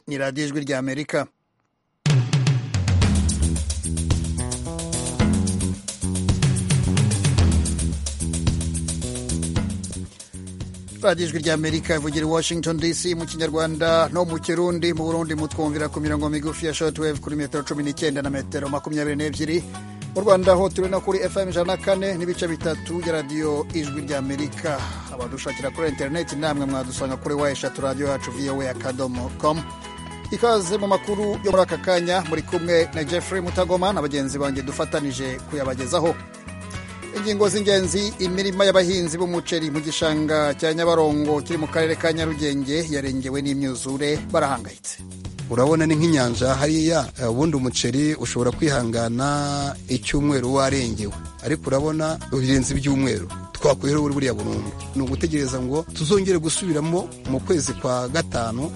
ni radiyo ijwi ry'amerika radiyo ijwi ry'amerika ivugira i washington dc mu kinyarwanda no mu kirundi mu burundi mutwumvira ku mirongo migufi ya shortwave kuri metero cumi n'icyenda na metero makumyabiri n'ebyiri mu rwanda ho turi no kuri fm ijana na kane n'ibice bitatu ya radiyo ijwi ry'amerika abadushakira kuri interineti namwe mwadusanga kuri wa eshatu radiyo yacu voa akadomo com ikaze mu makuru yo muri aka kanya muri kumwe na jeffrey mutagoma na bagenzi banjye dufatanije kuyabagezaho ingingo z'ingenzi imirima y'abahinzi b'umuceri mu gishanga cya nyabarongo kiri mu karere ka nyarugenge yarengewe n'imyuzure barahangayitse urabona ni nk'inyanja hariya ubundi umuceri ushobora kwihangana icyumweru warengewe ariko urabona birenze ibyumweru twakwiheho buriya burundu ni ugutegereza ngo tuzongere gusubiramo mu kwezi kwa gatanu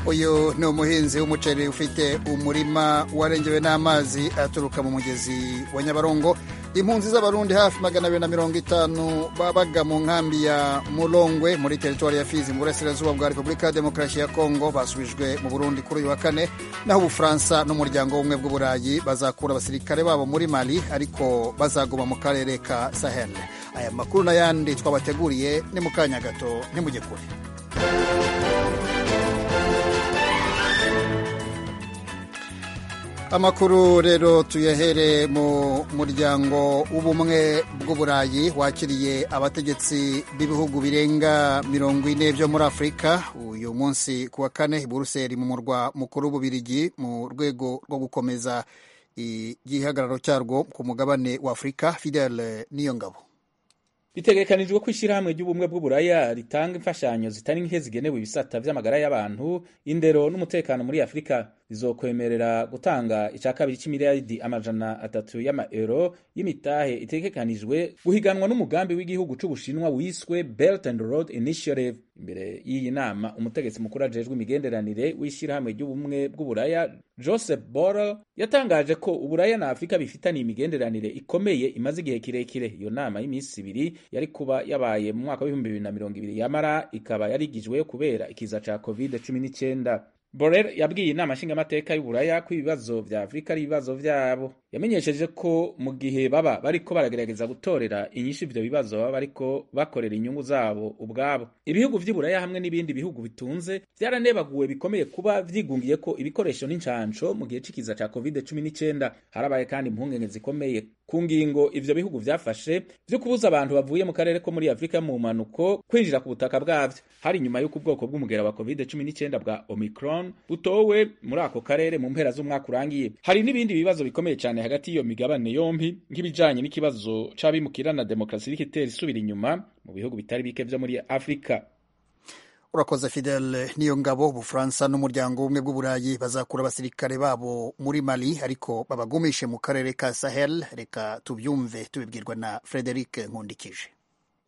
uyu ni umuhinzi w'umuceri ufite umurima warengewe n'amazi aturuka mu mugezi wa nyabarongo impunzi z'abarundi hafi magana abiri na mirongo itanu babaga mu nkambi ya murongwe muri teritwari ya fizi mu burasirazuba bwa repubulika ya demokarasi ya kongo basubijwe mu burundi kuri uyu wa kane naho ubufaransa n'umuryango w'ubumwe bw'uburayi bazakura abasirikare babo muri mali ariko bazaguma mu karere ka sahel aya makuru n'ayandi twabateguriye ni mu kanya gato ntimujye kure amakuru rero tuyahere mu muryango w'ubumwe bw'uburayi wakiriye abategetsi b'ibihugu birenga mirongo ine byo muri afurika uyu munsi ku wa kane i buruseli mu murwa mukuru w'ububirigi mu rwego rwo gukomeza igihagararo cyarwo ku mugabane wa afurika fidele niyo ngabo bitegekanijwe ko ishyirahamwe ry'ubumwe bw'uburaya ritanga imfashanyo zitari nke zigenewe ibisata vy'amagara y'abantu indero n'umutekano muri afurika rizokwemerera gutanga ica kabiri cy'imiliyaridi amajana atatu y'amaero y'imitahe itegekanijwe guhiganwa n'umugambi w'igihugu c'ubushinwa wiswe belt and road initiative imbere y'iyi nama umutegetsi mukuru ajejwe imigenderanire w'ishyirahamwe ry'ubumwe bw'uburaya joseph borrell yatangaje ko uburaya na afurika bifitaniye imigenderanire ikomeye imaze igihe kirekire iyo nama y'iminsi ibiri yari kuba yabaye mu mwaka w'ibihumbi bibiri na mirongo ibiri yamara ikaba yarigijwe kubera ikiza ca covid cumi n'icyenda Borrell yabwiye inama nshingamateka y'uburaya ko ibibazo vya afurika ari ibibazo vyabo yamenyesheje ko mu gihe baba bariko baragerageza gutorera inyinshi ivyo bibazo baba bariko bakorera inyungu zabo ubwabo ibihugu vy'iburaya hamwe n'ibindi bihugu bitunze vyaranebaguwe bikomeye kuba vyigungiye ko ibikoresho n'incanco mu gihe c'ikiza ca covid cumi n'icyenda harabaye kandi impungenge zikomeye ku ngingo ivyo bihugu vyafashe vyo kubuza abantu bavuye mu karere ko muri afurika mu mpanuko kwinjira ku butaka bwavyo hari nyuma y'uko ubwoko bw'umugera wa covid cumi n'icyenda bwa omicron butowe muri ako karere mu mpera z'umwaka urangiye hari n'ibindi bibazo bikomeye cyane hagati y'iyo migabane yombi nk'ibijanye n'ikibazo c'abimukirana demokarasi iriko itera isubira inyuma mu bihugu bitari bike vyo muri afurika urakoze fidele niyo ngabo ubufaransa n'umuryango w'ubumwe bw'uburayi bazakura abasirikare babo muri mali ariko babagumishe mu karere ka sahel reka tubyumve tubibwirwa na frederic nkundikije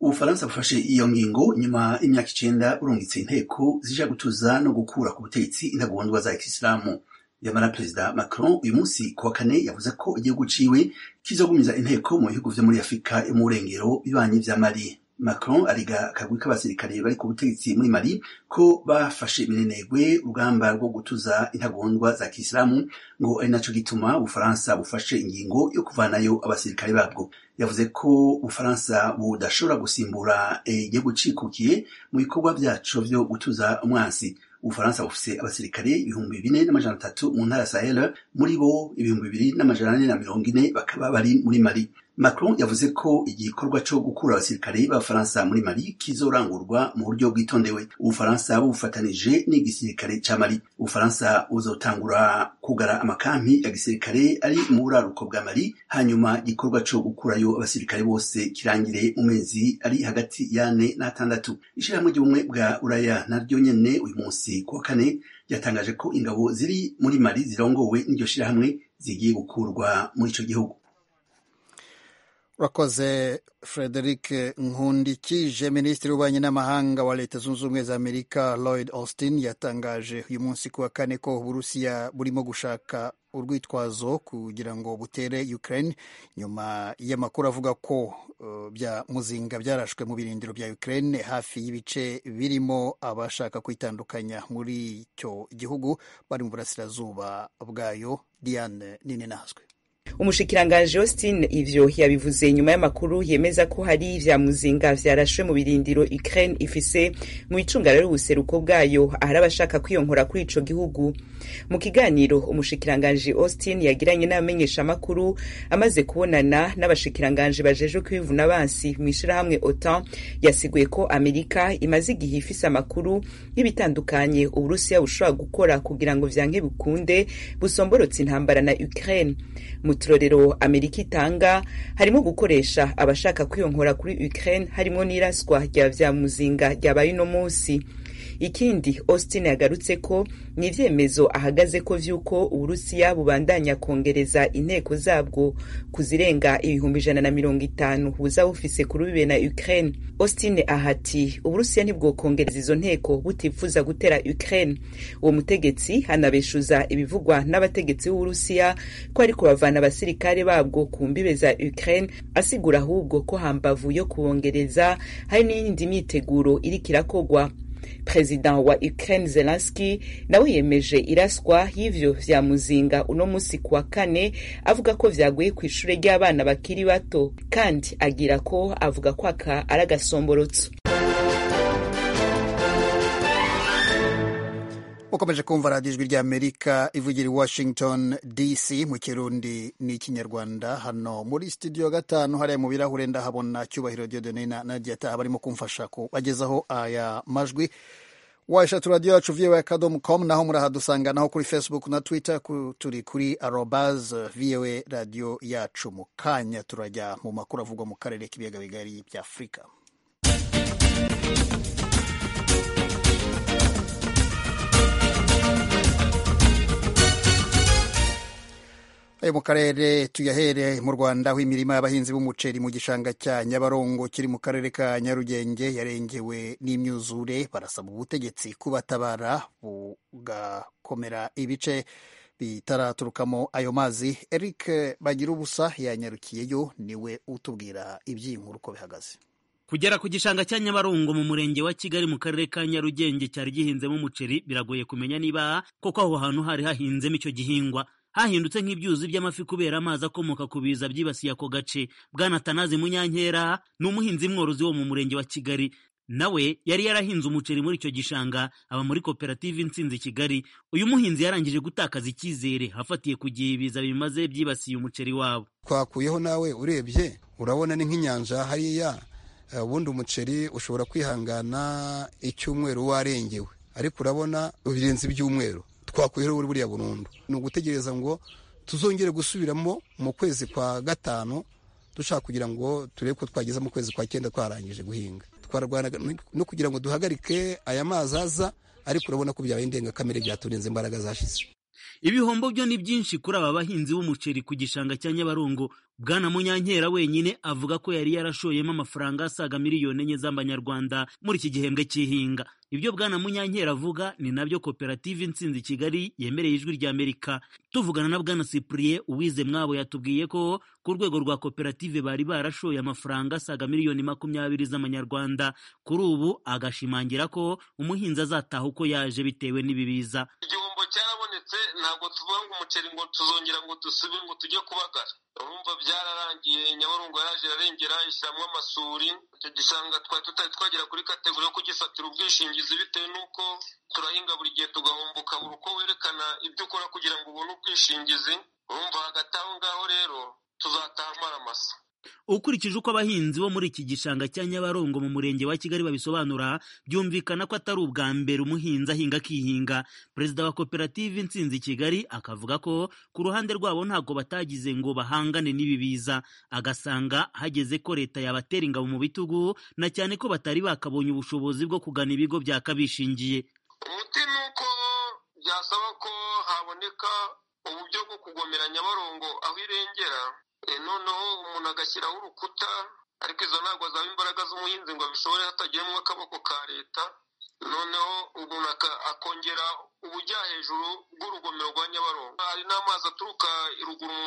ubufaransa bufashe iyo ngingo nyuma y'imyaka icenda burungitse inteko zija gutuza no gukura ku butegetsi intagondwa za kisilamu nyamara perezida macron uyu munsi ku wa kane yavuze ko igihugu ciwe kizogumiza inteko mu bihugu vyo muri afurika yo mu burengero bibanyi vya mali Macron ariga akagwi k'abasirikare bari ku butegetsi muri Mali ko bafashe iminenegwe urugamba rwo gutuza intagondwa za Kisilamu ngo ari naco gituma Ubufaransa bufashe ingingo yo kuvanayo abasirikare babwo yavuze ko Ubufaransa budashobora gusimbura igihugu cikukiye mu bikorwa vyaco vyo gutuza umwansi Ubufaransa bufise abasirikare ibihumbi bine n'amajana atatu mu ntara Sahel muri bo ibihumbi bibiri n'amajana ane na mirongo ine bakaba bari muri Mali Macron yavuze ko igikorwa co gukura abasirikare b'abafaransa muri Mali kizorangurwa mu buryo bwitondewe ubufaransa bubufatanije n'igisirikare ca Mali ubufaransa buzotangura kugara amakampi ya gisirikare ari mu buraruko bwa Mali hanyuma igikorwa co gukurayo abasirikare bose kirangire mu mezi ari hagati yane n'atandatu ishirahamwe ry'ubumwe bwa Uraya naryo nyene uyu munsi kuwa kane yatangaje ko ingabo ziri muri Mali zirongowe n'iryo shirahamwe zigiye gukurwa muri ico gihugu urakoze frederic nkundikije minisitiri w'ububanyi n'amahanga wa leta zunze ubumwe za amerika lloyd austin yatangaje uyu munsi ku wa kane ko uburusiya burimo gushaka urwitwazo kugira ngo butere ukraine nyuma y'amakuru avuga ko uh, bya muzinga byarashwe mu birindiro bya ukraine hafi y'ibice birimo abashaka kwitandukanya muri icyo gihugu bari mu burasirazuba bwayo diane ninenazwe umushikiranganji Austin ivyo yabivuze nyuma y'amakuru yemeza ko hari ivya muzinga vyarashwe mu birindiro Ukraine ifise mu icunga rero ubuseruko bwayo ahari abashaka kwiyonkora kuri ico gihugu mu kiganiro umushikiranganji Austin yagiranye n'abamenyesha amakuru amaze kubonana n'abashikiranganji bajejwe kwivuna bansi mw'ishirahamwe OTAN yasiguye ko Amerika imaze igihe ifise amakuru y'ibitandukanye Uburusiya bushobora gukora kugira ngo vyanke bikunde busomborotse intambara na Ukraine mu turorero amerika itanga harimo gukoresha abashaka kwiyonkora kuri ukraine harimo n'iraswa rya vya muzinga ryabaye uno munsi ikindi austin yagarutse ko ni ivyemezo ahagaze ko vy'uko uburusiya bubandanya kongereza inteko zabwo kuzirenga ibihumbi ijana na mirongo itanu buza bufise kuri bibe na ukraine austin ahati uburusiya ntibwokongereza izo nteko butifuza gutera ukraine uwo mutegetsi anabeshuza ibivugwa n'abategetsi b'uburusiya ko ariko bavana abasirikare babwo ku mbibe za ukraine asigura ahubwo ko hambavu yo kubongereza hari n'iyindi myiteguro iriko irakogwa perezida wa ukraine zelenski nawe yemeje iraswa y'ivyo vya muzinga uno musi ku wa kane avuga ko vyaguye ku ishure ry'abana bakiri bato kandi agira ko avuga ko aka ari agasomborotso ukomeje kumva radiyo ijwi ry'amerika ivugira i washington dc mu kirundi n'ikinyarwanda hano muri studio gatanu hariya mu birahure ndahabona cyubahiro diodone na nadiata barimo kumfasha kubagezaho aya majwi washatse radiyo yacu voa akadomo com naho murahadusanga naho kuri facebook na twitter turi kuri arobaz voa radiyo yacu mu kanya turajya mu makuru avugwa mu karere k'ibiyaga bigari bya afurika ayo mu karere tuyahere mu rwanda aho imirima y'abahinzi b'umuceri mu gishanga cya nyabarongo kiri mu karere ka nyarugenge yarengewe n'imyuzure barasaba ubutegetsi kubatabara bugakomera ibice bitaraturukamo ayo mazi eric bagira ubusa yanyarukiyeyo niwe utubwira iby'inkuru uko bihagaze kugera ku gishanga cya nyabarongo mu murenge wa kigali mu karere ka nyarugenge cyari gihinzemo umuceri biragoye kumenya niba koko aho hantu hari hahinzemo icyo gihingwa hahindutse nk'ibyuzi by'amafi kubera amazi akomoka ku biza byibasiye ako gace bwana tanazi munyankera ni umuhinzi mworozi wo mu murenge wa kigali nawe yari yarahinze umuceri muri icyo gishanga aba muri koperative insinzi kigali uyu muhinzi yarangije gutakaza icyizere afatiye ku gihe ibiza bimaze byibasiye umuceri wabo twakuyeho nawe urebye urabona ni nk'inyanja hariya ubundi umuceri ushobora kwihangana icyumweru warengewe ariko urabona birenze ibyumweru twakuyeho buriya burundu ni ugutegereza ngo tuzongere gusubiramo mu kwezi kwa gatanu dushaka kugira ngo turebe ko twageza mu kwezi kwa cyenda twarangije guhinga twarwana no kugira ngo duhagarike aya mazi aza ariko urabona ko byabaye indengakamere byaturenze imbaraga zashize ibihombo byo ni byinshi kuri aba bahinzi b'umuceri ku gishanga cya nyabarongo bwana munyankera wenyine avuga ko yari yarashoyemo amafaranga asaga miliyoni enye z'amanyarwanda muri iki gihembwe cy'ihinga ibyo bwana munyankera avuga ni nabyo koperative insinzi kigali yemereye ijwi ry'amerika tuvugana na bwana cyprien uwize mwabo yatubwiye ko ku rwego rwa koperative bari barashoye amafaranga asaga miliyoni makumyabiri z'amanyarwanda kuri ubu agashimangira ko umuhinzi azataha uko yaje bitewe n'ibibiza igihombo cyarabonetse ntabwo tuvuga ngo umuceri ngo tuzongera ngo dusubire ngo tujye kubagara urumva byararangiye nyaburungu yaje arengera ishyiramo amasuri icyo gishanga twari tutari twagera kuri kategori yo kugifatira ubwishingizi bitewe n'uko turahinga buri gihe tugahomboka ukabura uko werekana ibyo ukora kugira ngo ubone ubwishingizi urumva hagati aho ngaho rero tuzataha amaramasa ukurikije uko abahinzi bo muri iki gishanga cya nyabarongo mu murenge wa kigali babisobanura byumvikana ko atari ubwa mbere umuhinzi ahinga akihinga perezida wa koperative insinzi kigali akavuga ko ku ruhande rwabo ntabwo batagize ngo bahangane n'ibi biza agasanga hageze ko leta yabatera ingabo mu bitugu na cyane ko batari bakabonye ubushobozi bwo kugana ibigo byakabishingiye umuti ni uko byasaba ko haboneka uburyo bwo kugomera nyabarongo aho irengera noneho umuntu agashyiraho urukuta ariko izo ntabwo zaba imbaraga z'umuhinzi ngo abishobore hatagiyemo akaboko ka leta noneho umuntu akongera ubujya hejuru bw'urugomero rwa nyabarongo hari n'amazi aturuka ruguru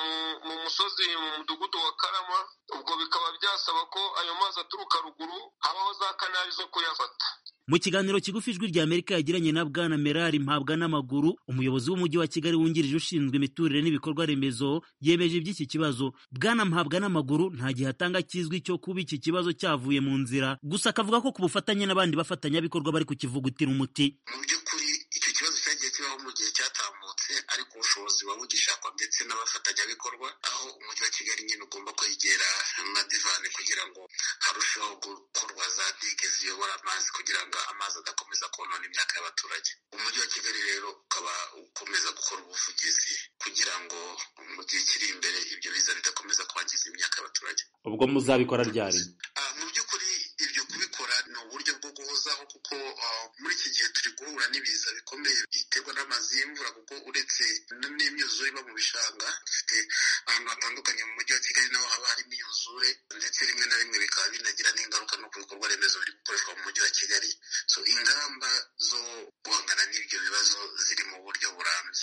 mu musozi mu mudugudu wa karama ubwo bikaba byasaba ko ayo mazi aturuka ruguru habaho za kanari zo kuyafata mu kiganiro kigufi ijwi ry'amerika yagiranye na bwana merari mpabwa n'amaguru umuyobozi w'umujyi wa kigali wungirije ushinzwe imiturire n'ibikorwa remezo yemeje iby'iki kibazo bwana mpabwa n'amaguru nta gihe atanga kizwi cyo kuba iki kibazo cyavuye mu nzira gusa akavuga ko ku bufatanye n'abandi bafatanyabikorwa bari kukivugutira umuti mu by'ukuri icyo kibazo cyagiye kibaho mu gihe cyatambutse ariko ubushobozi buba bugishakwa ndetse n'abafatanyabikorwa aho umujyi wa kigali nyine ugomba kwegera amadivani kugira ngo harusheho gukorwa za dike ziyobora amazi kugira ngo amazi adakomeza konona imyaka y'abaturage umujyi wa kigali rero ukaba ukomeza gukora ubuvugizi kugira ngo mu gihe kiri imbere ibyo biza bidakomeza kwangiza imyaka y'abaturage ubwo muzabikora ryari Ah, mu by'ukuri ibyo kubikora ni uburyo bwo guhozaho kuko ah, muri iki gihe turi guhura n'ibiza bikomeye biterwa n'amazi y'imvura kuko uretse n- n'imyuzure iba mu bishanga dufite ahantu hatandukanye mu mujyi wa kigali naho haba hari imyuzure ndetse rimwe na rimwe bikaba binagira n'ingaruka no ku bikorwa remezo biri gukoreshwa mu mujyi wa kigali so ingamba zo guhangana n'ibyo bibazo ziri mu buryo burambye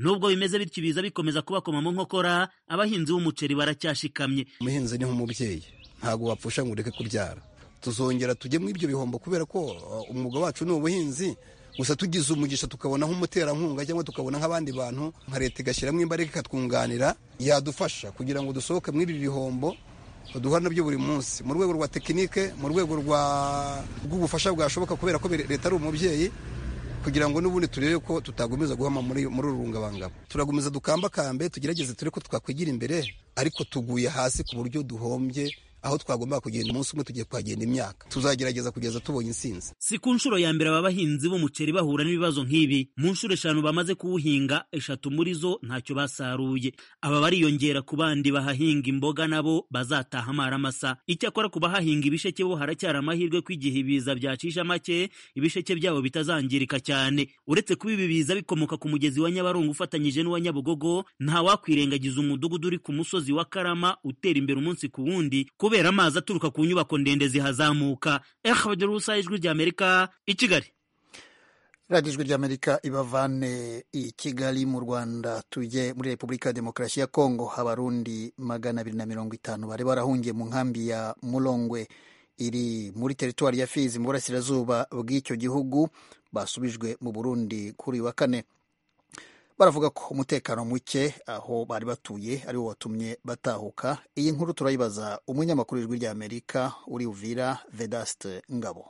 nubwo bimeze bityo ibiza bikomeza kubakomamo nkokora abahinzi b'umuceri baracyashikamye umuhinzi ni nk'umubyeyi ntabwo wapfusha ngo ureke kubyara tuzongera tujye muri ibyo bihombo kubera ko uh, umwuga wacu ni ubuhinzi gusa tugize umugisha tukabona nk'umuterankunga cyangwa tukabona nk'abandi bantu nka leta igashyiramo imbaraga ikatwunganira yadufasha kugira ngo dusohoke muri ibi bihombo duhura nabyo buri munsi mu rwego rwa tekinike mu rwego rwa rw'ubufasha bwashoboka kubera ko be- leta ari umubyeyi kugira ngo n'ubundi turebe ko tutagumiza guhama muri muri uru rungabangabo turagumiza dukambakambe tugerageze turebe ko twakwigira imbere ariko tuguye hasi ku buryo duhombye aho twagombaga kugenda umunsi umwe tugiye kuhagenda imyaka tuzagerageza kugeza tubonye intsinzi si ku nshuro ya mbere aba bahinzi b'umuceri bahura n'ibibazo nk'ibi mu nshuro eshanu bamaze kuwuhinga eshatu muri zo ntacyo basaruye aba bariyongera ku bandi bahahinga imboga nabo bazataha amaramasa icyakora ku bahahinga ibisheke bo haracyari amahirwe ko igihe ibiza byacisha make ibisheke byabo bitazangirika cyane uretse kuba ibi biza bikomoka ku mugezi wa nyabarongo ufatanyije n'uwa nyabugogo ntawakwirengagiza umudugudu uri ku musozi wa karama utera imbere umunsi ku wundi kubera amazi aturuka ku nyubako ndende zihazamuka ehd rusa ijwi ry'amerika i kigali radiyo ijwi ry'amerika ibavane i kigali mu rwanda tujye muri repubulika ya demokarasi ya kongo abarundi magana abiri na mirongo itanu bari barahungiye mu nkambi ya murongwe iri muri teritwari ya fizi mu burasirazuba bw'icyo gihugu basubijwe mu burundi kuri uyu wa kane baravuga ko umutekano muke aho bari batuye ari wo watumye batahuka iyi nkuru turayibaza umunyamakuru w'ijwi ry'amerika uri uvira vedaste ngabo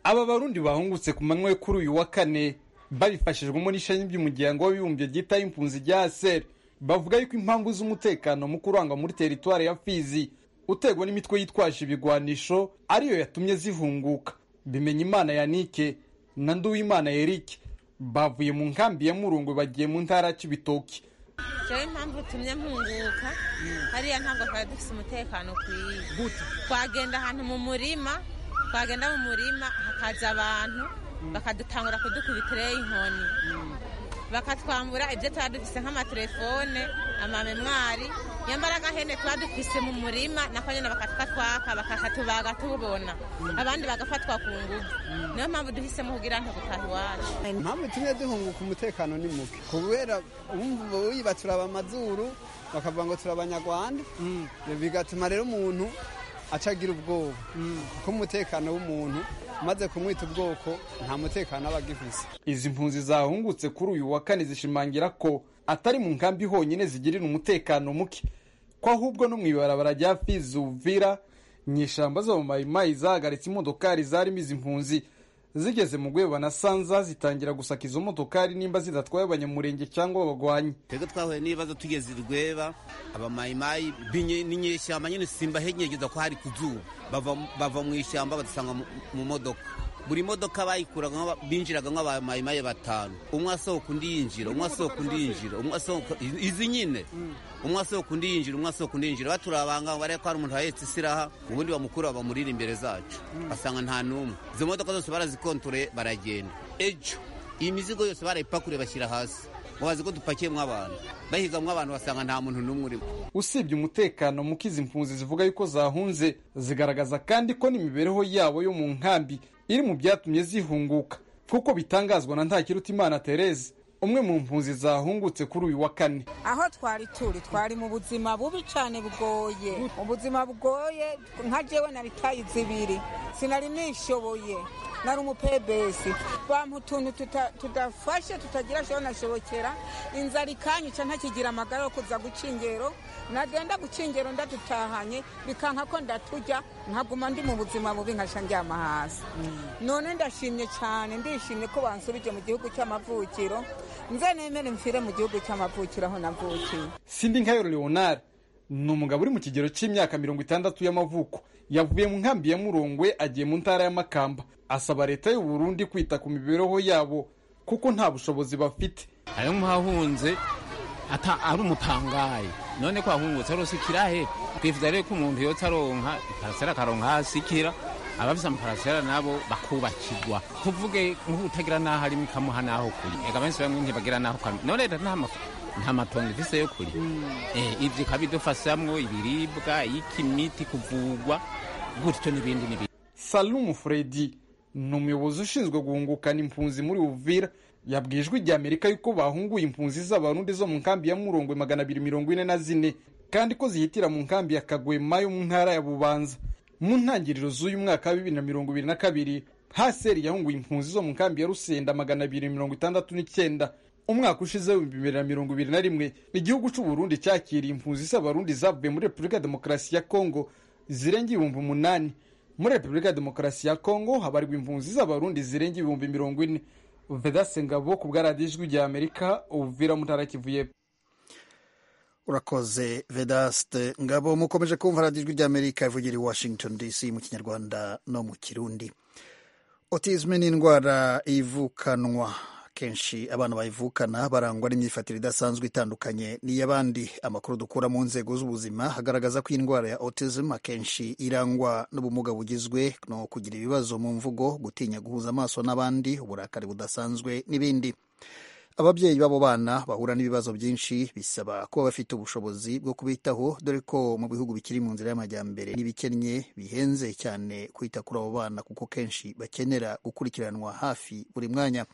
aba barundi bahungutse ku manywa yo kuri uyu wa kane babifashijwemo n'ishami ry'umuryango w'abibumbye ryita impunzi rya aseri bavuga yuko impamvu z'umutekano mu kurangwa muri teritwari ya fizi uterwa n'imitwe yitwaje ibigwanisho ariyo yatumye zihunguka bimenya imana ya nike na nduwimana eric bavuye mu nkambi ya murungwe bagiye mu ntara ya cibitoki jewe impamvu utumye mpunguka hariya ntabwo twari dufite umutekano ukwiye twagenda ahantu mu murima twagenda mu murima hakaza abantu bakadutangura kudukubitirayo inkoni bakatwambura ibyo twari dufite nk'amatelefone amamemwari nyamara agahene tuba dufise mu murima nako nyine bakatwaka bakatubaga tubona abandi bagafatwa ku ngufu niyo mpamvu duhisemo kugira ngo gutaha iwacu impamvu tumwe duhunguka umutekano ni muke kubera umva wiba turaba amazuru bakavuga ngo turi abanyarwanda bigatuma rero umuntu acagira ubwoba kuko umutekano w'umuntu umaze kumwita ubwoko nta mutekano aba agifise izi mpunzi zahungutse kuri uyu wa kane zishimangira ko atari mu nkambi honyine zigirira umutekano muke ko ahubwo no mu ibarabara rya fizi uvira nyishamba zo mu mayimayi zahagaritse imodokari zarimo izi mpunzi zigeze mu rwego banasanza zitangira gusaka izo modokari nimba zidatwaye abanyamurenge cyangwa abagwanyi twebwe twahuye n'ibibazo tugeze i rweba abamayimayi binye- n'inyeshyamba nyine simba henyegeza ko hari ku zuba bava, bava mu ishyamba badusanga mu- mu modoka buri modoka bayikuraga nk'aba- binjiraga nk'abamayimayi batanu umwe asohoka undi yinjira umwe asohoka undi yinjira umwe asohoka izi- izi nyine umwe asohoka undi yinjira umwe asohoka undi yinjira baturabanga ngo barebe ko hari umuntu ahetse isiraha ubundi bamukura bamurira imbere zacu basanga nta n'umwe izo modoka zose barazikontoreye baragenda ejo iyi mizigo yose barayipakuruye bashyira hasi bazi ko dupakiyemo abantu bahigamwo abantu basanga nta muntu n'umwe urimo usibye umutekano muke izi mpunzi zivuga yuko zahunze zigaragaza kandi ko n'imibereho yabo yo mu nkambi iri mu byatumye zihunguka kuko bitangazwa na ntakirutimana therese umwe mu mpunzi zahungutse kuri uyu wa kane aho twari turi twari mu buzima bubi cyane bwoye ubuzima bwoye nka jewe na bitayi zibiri sinari nishoboye nari umupebesi bampa utuntu tuta- tudafashe tutagira shobo nashobokera inzara ikanyica ntakigira amagara yo kuza gucingero nagenda gucingero ndadutahanye bikanka ko ndatujya nkaguma ndi mu buzima bubi nkasha njyama hasi none ndashimye cyane ndishimye ko bansubije mu gihugu cy'amavukiro nze nemere mfire mu gihugu cy'amavukiro aho navukiye sindi nkayo leonard ni umugabo uri mu kigero cy'imyaka mirongo itandatu y'amavuko yavuye mu nkambi ya murongwe agiye mu ntara y'amakamba asaba leta y'u Burundi kwita ku mibereho yabo kuko nta bushobozi bafite ayo muhahunze ata ari umupangaye none ko ahungutse arosikira he twifuza rero ko umuntu yotse aronka iparasera akaronka aho asikira abafise amaparasera nabo bakubakirwa tuvuge nk'utagira n'aho arimo ikamuha n'aho kuri ega benshi bamwe ntibagira n'aho kuri none leta nta maf- nta matongo ifise yo kuri ibyo ikaba idufasamwo ibiribwa iki imiti kuvugwa gutyo n'ibindi n'ibindi salumu fredi ni umuyobozi ushinzwe guhungukana impunzi muri uvira yabwiye ijwi rya amerika yuko bahunguye impunzi z'abarundi zo mu nkambi ya murongwe magana abiri mirongo ine na zine kandi ko zihitira mu nkambi ya kagwema yo mu ntara ya bubanza mu ntangiriro z'uyu mwaka wa bibiri na mirongo ibiri na kabiri haseri yahunguye impunzi zo mu nkambi ya rusenda magana abiri mirongo itandatu n'icyenda umwaka ushize w'ibihumbi bibiri na mirongo ibiri na rimwe igihugu cy'uburundi cyakiriye impunzi z'abarundi zavuye muri repubulika ya demokarasi ya kongo zirenga ibihumbi umunani muri repubulika ya demokarasi ya kongo habarirwa impunzi z'abarundi zirenga ibihumbi mirongo ine vedase ngabo ku bwaradiyo ijwi rya amerika uvira mu ntara ya kivu y'epfo urakoze vedaste ngabo mukomeje kumva radiyo ijwi ry'amerika ivugira i washington dc mu kinyarwanda no mu kirundi otisme ni indwara ivukanwa kenshi abana bayivukana barangwa n'imyifatire idasanzwe itandukanye n'iy'abandi amakuru dukura mu nzego z'ubuzima agaragaza ko iyi ndwara ya autism akenshi irangwa n'ubumuga bugizwe no kugira ibibazo mu mvugo gutinya guhuza amaso n'abandi uburakari budasanzwe n'ibindi ababyeyi b'abo bana bahura n'ibibazo byinshi bisaba kuba bafite ubushobozi bwo kubitaho dore ko mu bihugu bikiri mu nzira y'amajyambere n'ibikennye bihenze cyane kwita kuri abo bana kuko kenshi bakenera gukurikiranwa hafi buri mwanya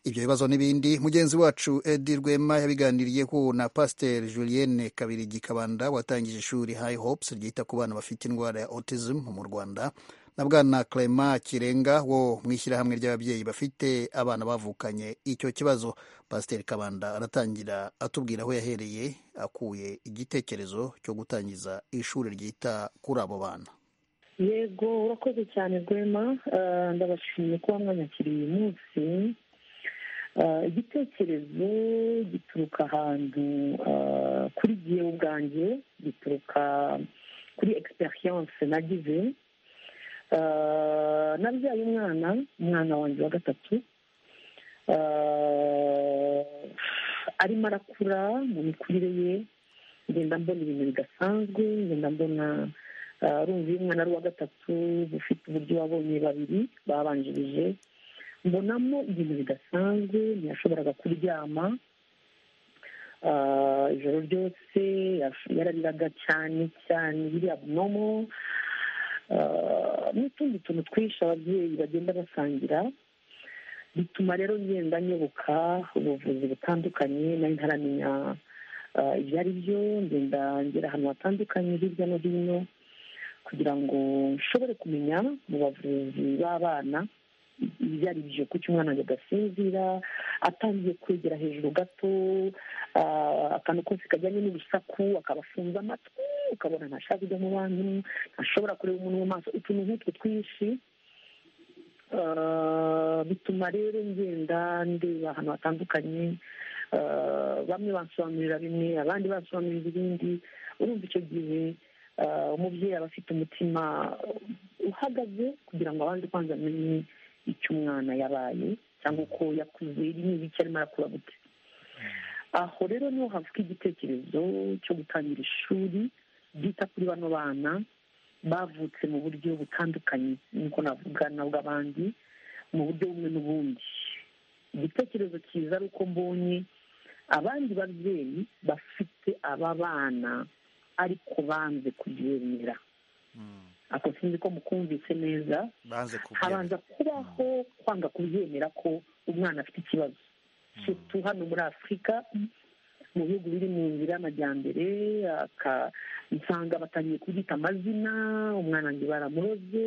ibyo bibazo n'ibindi mugenzi wacu edi rwema yabiganiriye ko na pasiteri julienne kabirigi kabanda watangije ishuri high hopes ryita ku bana bafite indwara ya autism mu rwanda na bwana clement kirenga wo mu ishyirahamwe ry'ababyeyi bafite abana bavukanye icyo kibazo pasiteri kabanda aratangira atubwira aho yahereye akuye igitekerezo cyo gutangiza ishuri ryita kuri abo bana yego urakoze cyane rwema Ah, ndabashimiye kuba mwanyakiriye uyu munsi Ah, igitekerezo gituruka ahantu ah, kuri jyewe ubwanjye gituruka kuri experience nagize Ah, nabyaye umwana umwana wanjye wa gatatu Ah, arimo arakura mu mikurire ye ngenda mbona ibintu bidasanzwe ngenda mbona ah, rumva iyo umwana ari uwa gatatu ufite uburyo wabonye babiri babanjirije mbonamo ibintu bidasanzwe ntiyashoboraga kuryama Ah, ijoro ryose yash- yarariraga cyane cyane biri abnomo n'utundi tuntu twinshi ababyeyi bagenda basangira bituma rero ngenda nyoboka ubuvuzi butandukanye nari ntaramenya ah, ibyo ari byo ngenda ngera ahantu hatandukanye hirya no hino kugira ngo nshobore kumenya mu bavuzi b'abana ibyo ari byo kuko umwana wanjye agasinzira atangiye kwegera hejuru gato ah, akantu kose kajyanye n'urusaku akaba afunze amatwi ukabona ntashaka kujya mu bantu ntashobora kureba umuntu mu maso utuntu nk'utwo twinshi Ah, bituma rero ngenda ndeba ahantu hatandukanye Ah, bamwe bansobanurira bimwe abandi bansobanurira ibindi urumva icyo gihe ah, umubyeyi aba afite umutima uhagaze kugira ngo abanze kwanza amenye icyo umwana yabaye cyangwa uko yakuze n'ibiki icyo arimo arakura gute aho rero niho havuka igitekerezo cyo gutangira ishuri ryita kuri bano bana bavutse mu buryo butandukanye niko navuga na bw'abandi mu buryo bumwe n'ubundi igitekerezo cyiza ari uko mbonye abandi babyeyi bafite aba bana ariko banze kubyemera ako sinzi ko mukumvise neza banze habanza kubaho kwanga kubyemera ko umwana afite ikibazo sutu hano muri afurika mu bihugu biri mu nzira y'amajyambere aka- nsanga batangiye kubyita amazina umwana wanjye baramuroze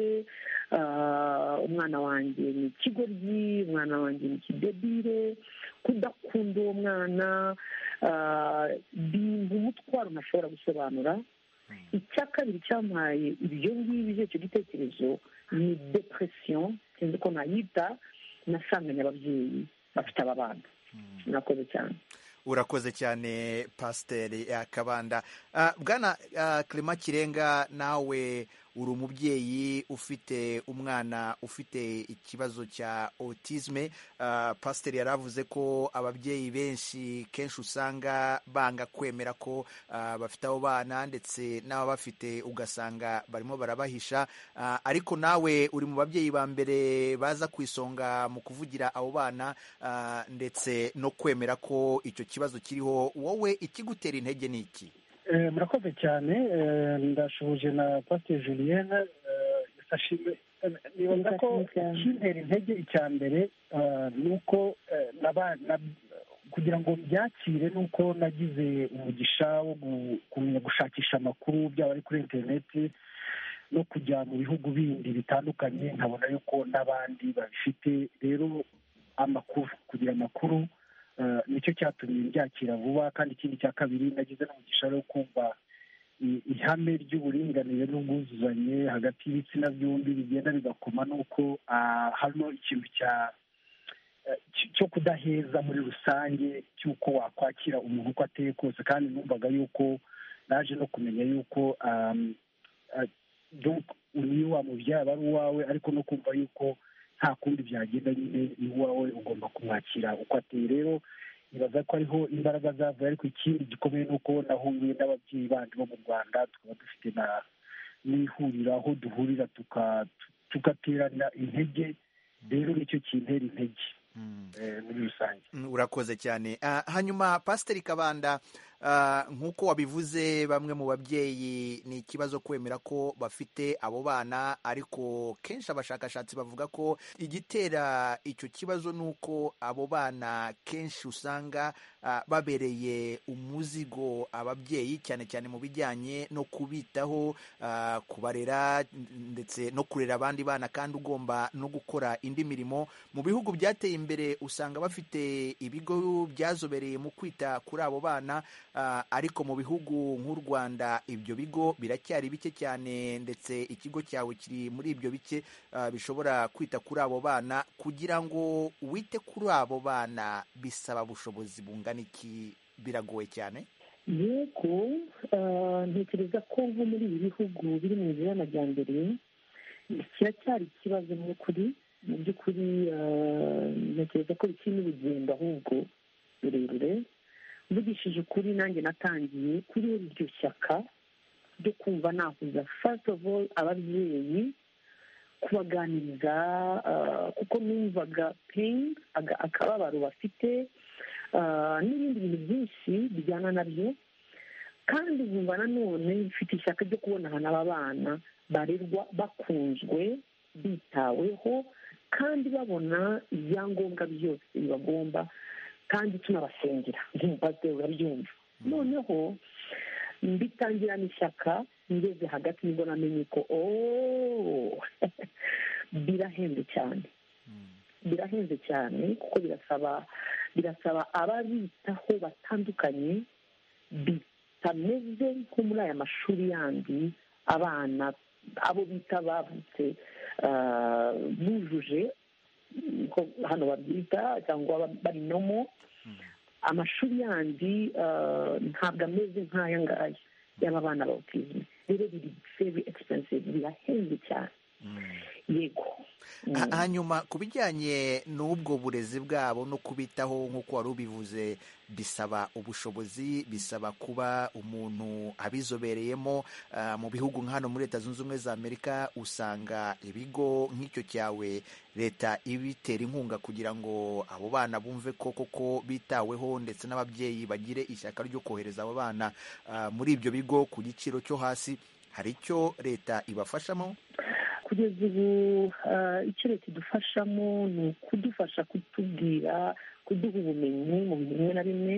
ah, umwana wanjye ni ikigoryi umwana wanjye ni ikidebire kudakunda uwo mwana ah, bimba umutwaro ntashobora gusobanura icya kabiri cyampaye ibyo ngibyo icyo gitekerezo ni depression sinzi ko nayita nasanganye ababyeyi bafite aba bana murakoze cyane urakoze cyane pasiteri yakabanda Ah, bwana ah, Clement kirenga nawe uri umubyeyi ufite umwana ufite ikibazo cya autisme Ah, pasiteri yaravuze ko ababyeyi benshi kenshi usanga banga kwemera ko ah, bafite abo bana ndetse n'ababafite ugasanga barimo barabahisha Ah, ariko nawe uri mu babyeyi ba mbere baza ku isonga mu kuvugira abo bana ah, ndetse no kwemera ko icyo kibazo kiriho wowe ikigutera intege ni iki Eh, murakoze cyane eh, ndashuhuje na pasiteri julienne eh, ndashima eh, nibaza ko ikintera intege icya mbere eh, ni uko eh, naba- na- kugira ngo mbyakire ni uko nagize umugisha wo gu- kumenya gushakisha amakuru byaba ari kuri interineti no kujya mu bihugu bindi bitandukanye nkabona yuko n'abandi babifite rero amakuru kugira amakuru eh, nicyo cyatumye mbyakira vuba kandi ikindi cya kabiri nagize n'umugisha rero wo kumva i- ihame ry'uburinganire n'ubwuzuzanye hagati y'ibitsina byombi bigenda bigakoma nuko ah, hano ikintu cya eh, cy- cyo kudaheza muri rusange cy'uko wakwakira umuntu uko ateye kose kandi numvaga yuko naje no kumenya yuko um, ah, donc niyo wamubyara aba ari uwawe ariko no kumva yuko nta kundi byagenda nyine ni uwawe ugomba kumwakira uko ateye rero nibaza ko ariho imbaraga zavuye ariko ikindi gikomeye ni uko nahuye n'ababyeyi bandi bo mu rwanda tukaba dufite na n'ihuriro aho duhurira tuka- tugaterana intege rero nicyo kintera intege eh, muri rusange Mm, urakoze cyane Ah, hanyuma pasiteri kabanda ah, nk'uko wabivuze bamwe mu babyeyi ni ikibazo kwemera ko bafite abo bana ariko kenshi abashakashatsi bavuga ko igitera icyo kibazo ni uko abo bana kenshi usanga ah, babereye umuzigo ababyeyi cyane cyane mu bijyanye no kubitaho ah, kubarera ndetse no kurera abandi bana kandi ugomba no gukora indi mirimo mu bihugu byateye imbere usanga bafite ibigo byazobereye mu kwita kuri abo bana ah, ariko mu bihugu nk'u Rwanda ibyo bigo biracyari bike cyane ndetse ikigo cyawe kiri muri ibyo bike ah, bishobora kwita kuri abo bana kugira ngo wite kuri abo bana bisaba ubushobozi bungana iki biragoye cyane yego ah, ntekereza ko nko muri ibi bihugu biri mu nzira y'amajyambere kiracyari ikibazo mu by'ukuri mu by'ukuri ah, ntekereza ko bikiri n'urugendo ahubwo rurerure mvugishije ukuri nanjye natangiye kuri iryo shyaka ryo kumva nahuza first of all ababyeyi kubaganiriza ah, kuko numvaga pain aga- akababaro bafite ah, n'ibindi bintu byinshi bijyana nabyo kandi nkumva nanone mfite ishyaka ryo kubona ahantu aba bana barerwa bakunzwe bitaweho kandi babona ibyangombwa byose bibagomba kandi tunabasengera nk'umupasiteri urabyumva noneho mbitangirana ishyaka ngeze hagati nibwo namenye ko ooo birahenze cyane birahenze cyane kuko birasaba birasaba ababitaho batandukanye bitameze nko muri aya mashuri yandi abana abo bita bavutse ah, bujuje ko hano babyita cyangwa ba- bari nomo amashuri yandi ah, ntabwo ameze nk'aya ngaya y'aba bana ba autism rero biri very expensive birahenze cyane yego Ha- hanyuma ku bijyanye n'ubwo burezi bwabo no kubitaho nk'uko wari ubivuze bisaba ubushobozi bisaba kuba umuntu abizobereyemo Ah, mu bihugu nka hano muri leta zunze ubumwe za amerika usanga ibigo nk'icyo cyawe leta ibitera inkunga kugira ngo abo bana bumve ko koko bitaweho ndetse n'ababyeyi bagire ishyaka ryo kohereza abo bana ah, muri ibyo bigo ku giciro cyo hasi hari icyo leta ibafashamo kugeza ubu ah, icyo leta idufashamo ni ukudufasha kutubwira kuduha ubumenyi mu bintu bimwe na bimwe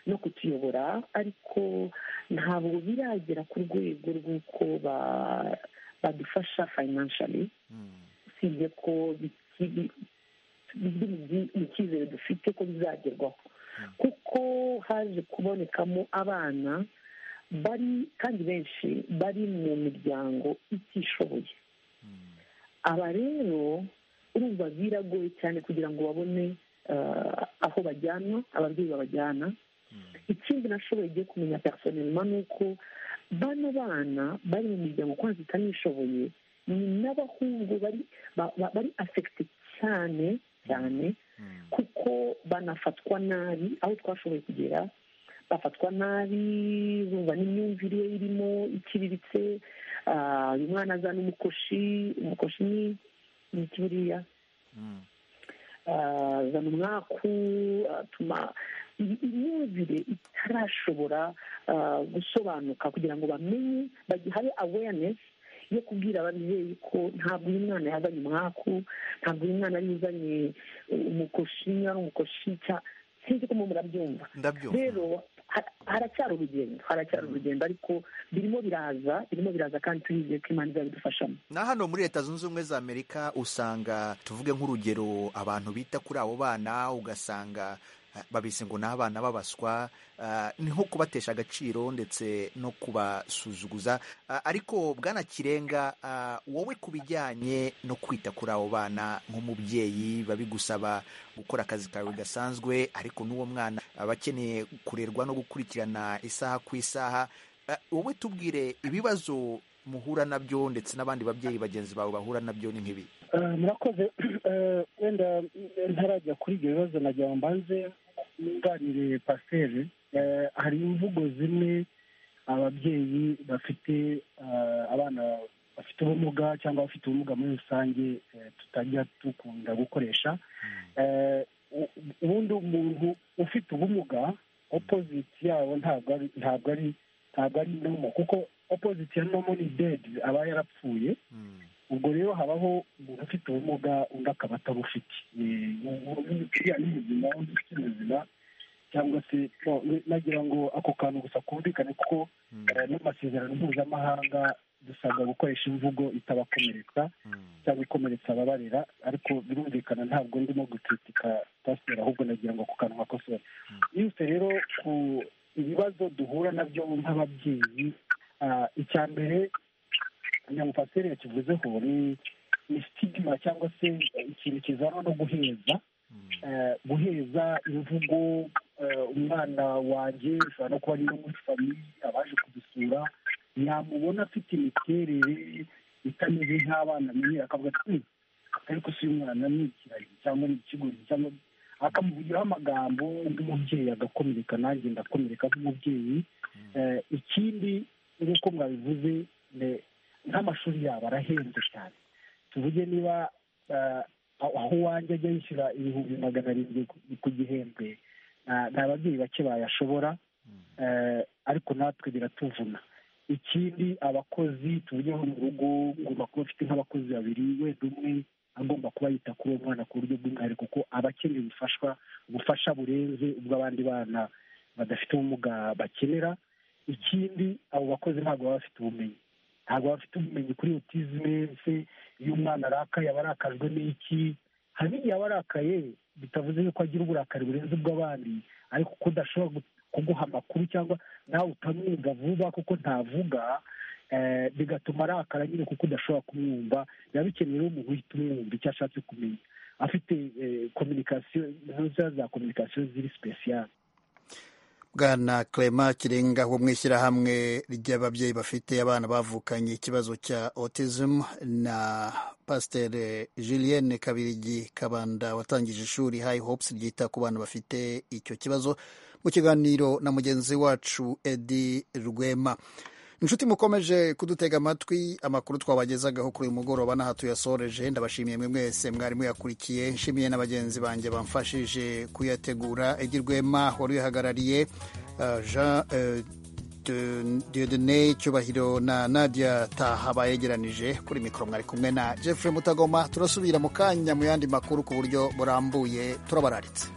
no kutuyobora ariko ntabwo biragera ku rwego rw'uko ba- badufasha financially usibye ko bikiri biri mu byi- mu cyizere dufite ko bizagerwaho kuko haje kubonekamo abana bari kandi benshi bari mu miryango itishoboye aba rero urumva biragoye cyane kugira ngo babone ah, aho bajyanwa ababyeyi babajyana ikindi nashoboye igiye kumenya personelma ni uko bano bana bari mu miryango kwanza itanishoboye ni n'abahungu bari ba- ba- bari afegite cyane cyane kuko banafatwa nabi aho twashoboye kugera bafatwa nabi urumva n'imyumvire ye irimo iciriritse ah, uyu mwana azana umukoshi umukoshi ni ni iki buriya Ah, zana umwaku atuma imyumvire itarashobora ah, gusobanuka kugira ngo bamenye bagi- habe awareness yo kubwira ababyeyi ko ntabwo uyu mwana yazanye umwaku ntabwo uyu mwana yari uzanye eh, umukoshi niba ari umukoshi cya- sinzi ko mu murabyumva ndabyumva rero ha- haracyari urugendo haracyari urugendo ariko birimo biraza birimo biraza kandi turizeye ko imana izabidufashamo na hano muri leta zunze ubumwe za amerika usanga tuvuge nk'urugero abantu bita kuri abo bana ugasanga ah, babise ngo ni abana b'abaswa ah, ni nko kubatesha agaciro ndetse no kubasuzuguza Ah, ariko bwana kirenga ah, wowe ku bijyanye no kwita kuri abo bana nk'umubyeyi babigusaba gukora akazi kawe gasanzwe ariko n'uwo mwana aba akeneye kurerwa no gukurikirana isaha ku isaha Ah, wowe tubwire ibibazo muhura nabyo ndetse n'abandi babyeyi bagenzi bawe bahura nabyo ni nk'ibi Eh, murakoze Eh, wenda ntarajya kuri ibyo bibazo nagira ngo mbanze nunganire pasiteri Eh, hari imvugo zimwe ababyeyi bafite eh, abana bafite ubumuga cyangwa abafite ubumuga muri rusange eh, tutajya dukunda gukoresha Eh, u- ubundi umuntu ufite ubumuga opoziti yabo ntabwo ari ntabwo ari ntabwo ari nomo kuko opoziti ya nomo ni dedi aba yarapfuye ubwo rero habaho umuntu ufite ubumuga undi akaba atabufite Eh, ubu- ubu uriya ni ubuzima undi ufite ubuzima cyangwa se no, nagira ngo ako kantu gusa kumvikane kuko eh, n'amasezerano mpuzamahanga dusabwa gukoresha imvugo itabakomeretsa cyangwa ikomeretsa ababarera ariko birumvikana ntabwo ndimo gucutika pasiteri ahubwo nagira ngo ako kantu nkakosore yose rero ku ibibazo duhura nabyo nk'ababyeyi ah, icya mbere kugira ngo pasiteri yakivuzeho ni ni sitigima cyangwa se ikintu kizanwa no guheza Eh, guheza imvugo eh, umwana wanjye ushobora no kuba ari no muri famiye abaje kudusura yamubona afite imiterere itameze nk'abana menyera akavuga ati "Mm, ariko si uyu mwana ni ikiragi cyangwa ni ikigori cyangwa akamuvugiraho amagambo nk'umubyeyi agakomereka nanjye ndakomereka nk'umubyeyi Eh, ikindi nk'uko mwabivuze ne- nk'amashuri yabo arahenze cyane tuvuge niba eh, aho aho uwanjye ajya yishyura ibihumbi magana arindwi ku- ku gihembwe nta- nta babyeyi bake bayashobora Eh, ariko natwe biratuvuna ikindi abakozi tuvugeho mu rugo ngomba kuba mfite nk'abakozi babiri wenda umwe agomba kuba yita kuri uwo mwana ku buryo bw'umwihariko kuko aba akeneye ubufashwa ubufasha burenze ubwo abandi bana badafite ubumuga bakenera ikindi abo bakozi ntabwo baba bafite ubumenyi ntabwo baba bafite ubumenyi kuri otizime se iyo umwana arakaye aba arakajwe n'iki hari n'igihe aba arakaye bitavuze yuko agira uburakari burenze ubw'abandi ariko kuko udashobora gu- kuguha amakuru cyangwa nawe utamwumva vuba kuko ntavuga eh, bigatuma arakara nyine kuko udashobora kumwumva biba bikeneye rero umuntu uhita umwumva icyo ashatse kumenya afite kominikasiyo za kominikasiyo ziri sipesiyale bwana clement kirenga wo mu ishyirahamwe ry'ababyeyi bafite abana bavukanye ikibazo cya autism na pasiteri julienne kabirigi kabanda watangije ishuri high hopes ryita ku bana bafite icyo kibazo mu kiganiro na mugenzi wacu edi rwema inshuti mukomeje kudutega amatwi amakuru twabagezagaho kuri uyu mugoroba n'aha tuyasoreje ndabashimiye mwe mwese mwari muyakurikiye nshimiye na bagenzi banjye bamfashije kuyategura Edi Rwema wari uyahagarariye uh, jean uh, De- Dieudonne cyubahiro na nadia taha bayegeranije kuri mikoro mwari kumwe na jeffrey mutagoma turasubira mu kanya mu yandi makuru ku buryo burambuye turabararitse